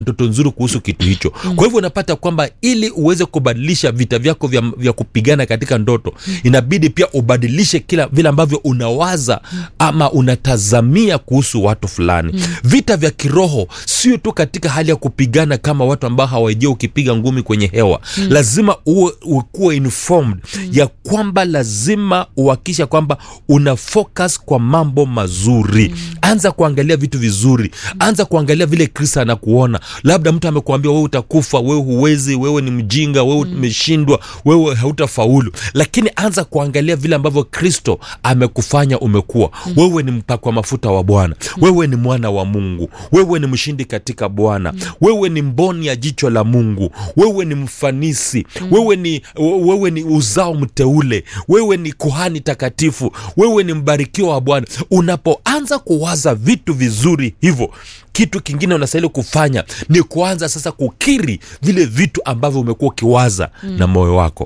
ndoto nzuri kuhusu kitu hicho mm. kwa hivyo unapata kwamba ili uweze kubadilisha vita vyako vya, vya kupigana katika ndoto mm. inabidi pia ubadilishe kila vile ambavyo unawaza mm. ama unatazamia kuhusu watu fulani mm. vita vya kiroho sio tu katika hali ya kupigana kama watu ambao hawajua ukipiga ngumi kwenye hewa mm. lazima uwe ukuwe informed mm. ya kwamba lazima uhakisha kwamba una focus kwa mambo mazuri mm. anza kuangalia vitu vizuri anza kuangalia vile kristo anakuona labda mtu amekuambia wewe utakufa wewe huwezi wewe ni mjinga wewe umeshindwa wewe hautafaulu lakini anza kuangalia vile ambavyo kristo amekufanya umekuwa wewe ni mpakwa mafuta wa bwana wewe ni mwana wa mungu wewe ni mshindi katika bwana wewe ni mboni ya jicho la mungu wewe ni mfanisi wewe ni, wewe ni uzao mteule wewe ni kuhani takatifu wewe ni mbarikiwa wa bwana unapoanza kuwaza vitu vizuri hivyo kitu kingine unastahili kufanya ni kuanza sasa kukiri vile vitu ambavyo umekuwa ukiwaza mm. na moyo wako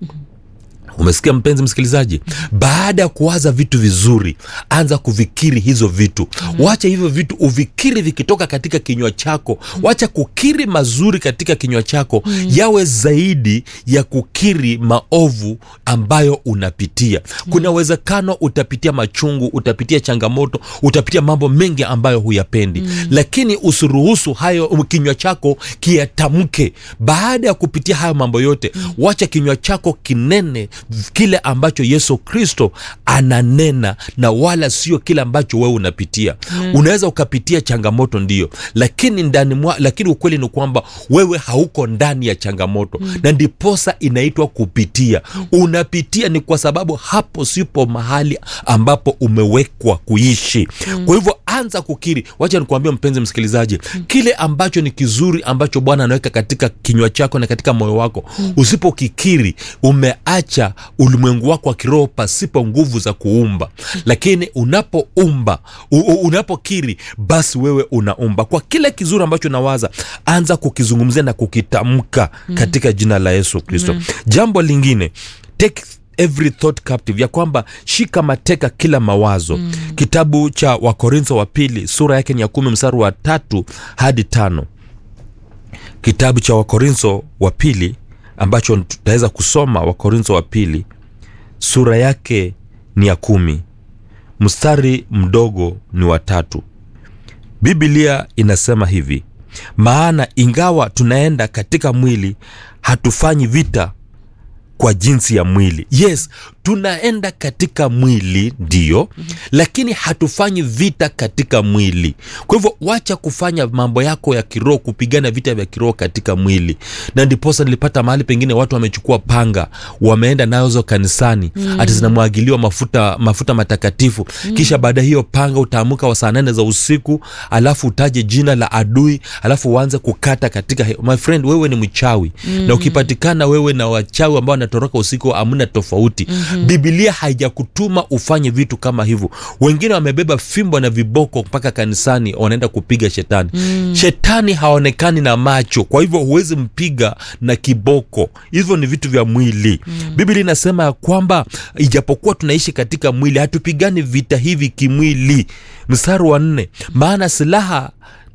umesikia mpenzi msikilizaji baada ya kuwaza vitu vizuri anza kuvikiri hizo vitu mm. wacha hivyo vitu uvikiri vikitoka katika kinywa chako wacha kukiri mazuri katika kinywa chako mm. yawe zaidi ya kukiri maovu ambayo unapitia kuna uwezekano utapitia machungu utapitia changamoto utapitia mambo mengi ambayo huyapendi mm. lakini usiruhusu hayo kinywa chako kiyatamke baada ya kupitia hayo mambo yote mm. wacha kinywa chako kinene kile ambacho yesu kristo ananena na wala sio kile ambacho wewe unapitia mm. unaweza ukapitia changamoto ndio lakini ndani mwa, lakini ukweli ni kwamba wewe hauko ndani ya changamoto mm. na ndiposa inaitwa kupitia mm. unapitia ni kwa sababu hapo sipo mahali ambapo umewekwa kuishi mm. kwa hivyo anza kukiri wacha nikuambia mpenzi msikilizaji mm. kile ambacho ni kizuri ambacho bwana anaweka katika kinywa chako na katika moyo wako mm. usipokikiri umeacha ulimwengu wako wa kiroho pasipo nguvu za kuumba lakini unapoumba u- u- unapokiri basi wewe unaumba kwa kile kizuri ambacho unawaza anza kukizungumzia na kukitamka mm. katika jina la yesu kristo mm. jambo lingine take every thought captive ya kwamba shika mateka kila mawazo mm. kitabu cha wakorintho wa pili sura yake ni ya kumi mstari wa tatu hadi tano kitabu cha wakorintho wa pili ambacho tutaweza kusoma wakorintho wa pili sura yake ni ya kumi mstari mdogo ni watatu biblia inasema hivi maana ingawa tunaenda katika mwili hatufanyi vita kwa jinsi ya mwili yes tunaenda katika mwili ndiyo mm-hmm. lakini hatufanyi vita katika mwili kwa hivyo wacha kufanya mambo yako ya kiroho kupigana vita vya kiroho katika mwili na ndiposa nilipata mahali pengine watu wamechukua panga wameenda nazo kanisani mm. hati zinamwagiliwa mafuta mafuta matakatifu mm. kisha baada hiyo panga utaamuka wa saa nane za usiku alafu utaje jina la adui alafu uanze kukata katika he- my friend wewe ni mchawi mm. na ukipatikana wewe na wachawi ambao wanatoroka usiku amna tofauti mm-hmm. bibilia haijakutuma ufanye vitu kama hivyo wengine wamebeba fimbo na viboko mpaka kanisani wanaenda kupiga shetani mm. shetani haonekani na macho kwa hivyo huwezi mpiga na kiboko hivyo ni vitu vya mwili mm. biblia inasema ya kwamba ijapokuwa tunaishi katika mwili hatupigani vita hivi kimwili mstari wa nne maana silaha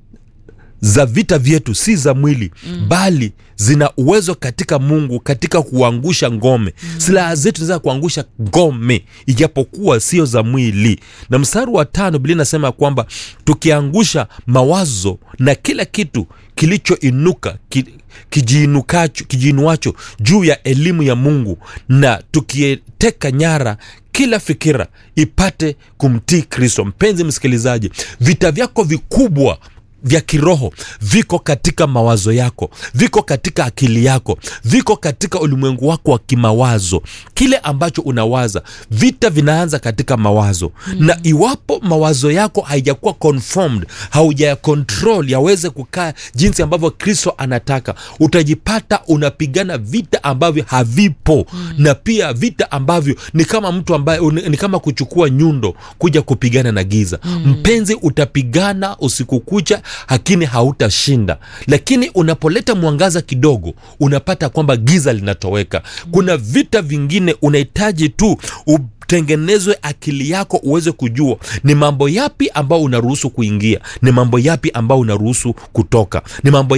za vita vyetu si za mwili mm. bali zina uwezo katika mungu katika kuangusha ngome mm. silaha zetu zinaweza kuangusha ngome ijapokuwa sio za mwili na mstari wa tano biblia inasema ya kwamba tukiangusha mawazo na kila kitu kilichoinuka ki, kijiinukacho kijiinuacho juu ya elimu ya mungu na tukieteka nyara kila fikira ipate kumtii kristo mpenzi msikilizaji vita vyako vikubwa vya kiroho viko katika mawazo yako viko katika akili yako viko katika ulimwengu wako wa kimawazo kile ambacho unawaza vita vinaanza katika mawazo mm. na iwapo mawazo yako haijakuwa conformed hauja control yaweze kukaa jinsi ambavyo kristo anataka utajipata unapigana vita ambavyo havipo mm. na pia vita ambavyo ni kama mtu ambaye ni kama kuchukua nyundo kuja kupigana na giza mm. mpenzi utapigana usiku kucha lakini hautashinda lakini unapoleta mwangaza kidogo unapata kwamba giza linatoweka kuna vita vingine unahitaji tu utengenezwe akili yako uweze kujua ni mambo yapi ambao unaruhusu kuingia ni mambo yapi ambao unaruhusu kutoka ni mambo